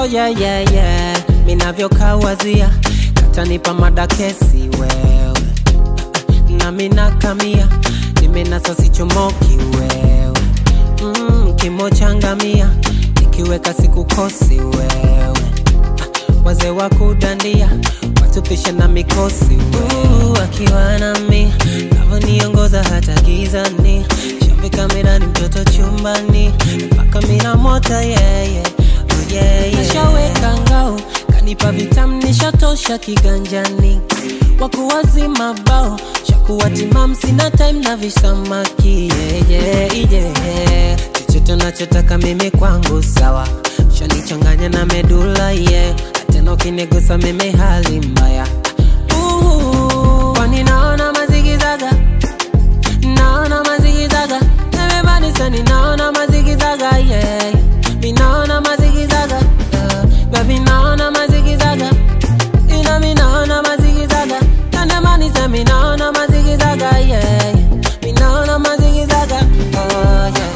yeah, yeah, yeah. Minavyokawazia katanipa madakesi wewe na minakamia nimenasa sichomoki wewe mm, kimochangamia nikiweka sikukosi wewe wazee wa kudandia watupisha na mikosi wewe akiwa nami navyoniongoza hata gizani shambi kamerani mtoto chumbani mpaka mina mota yeye yeah, oh yeah, yeah. nashaweka ngao kanipa vitamu nishatosha kiganjani wakuwazima bao shakuwa timam sina time na visamaki yeah, yeah, yeah. chochote nachotaka mimi kwangu sawa shanichanganya na medula yeah. tena ukinigusa mimi hali mbaya Uhu, kwani naona mazigizaga naona mazigizaga everybody naona mazigizaga yeah. mi naona mazigizaga yeah. baby naona mazigizaga ina mi naona mazigizaga tandemani se mi naona mazigizaga yeah. mi naona mazigizaga oh yeah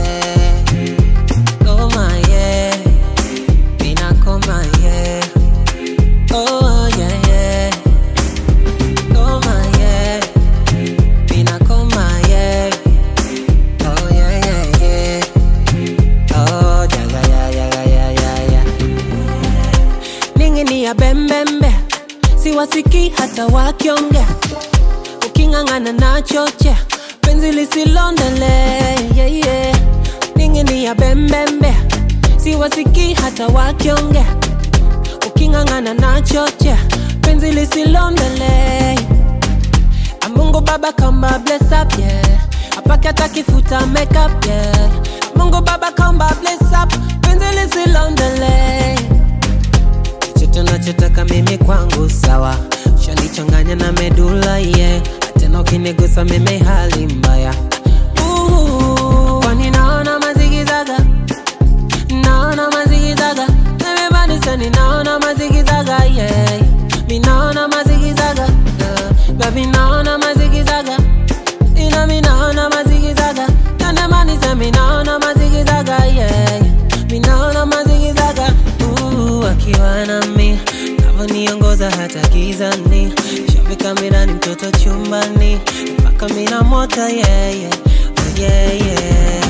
oh my yeah mina koma yeah oh yeah yeah oh my yeah mina koma yeah oh yeah yeah yeah oh yaga ya yaga ya ya ya ningini ya bembembe siwasiki hata wakiongea uking'ang'ana na choche penzi lisilondele yeah, yeah. ningini ya bembembe siwasiki hata wakiongea uking'ang'ana na choche penzi lisilondele Mungu Baba kamba bless up yeah apake atakifuta makeup yeah Mungu Baba kamba bless up penzi lisilondele chochote nachotaka mimi kwangu sawa shanichanganya na medula yeah tena ukinigusa mimi hali mbaya Uhu, kwani naona mazigizaga naona mazigizaga everybody sani naona mazigizaga yeah mi naona mazigizaga yeah. baby naona mazigizaga ina mi naona mazigizaga tandemani se mi naona mazigizaga yeah mi naona mazigizaga uh, akiwa nami navyoniongoza hata gizani shambi kamerani mtoto chumbani mpaka mina mota yeah, yeah. Oh, yeah, yeah.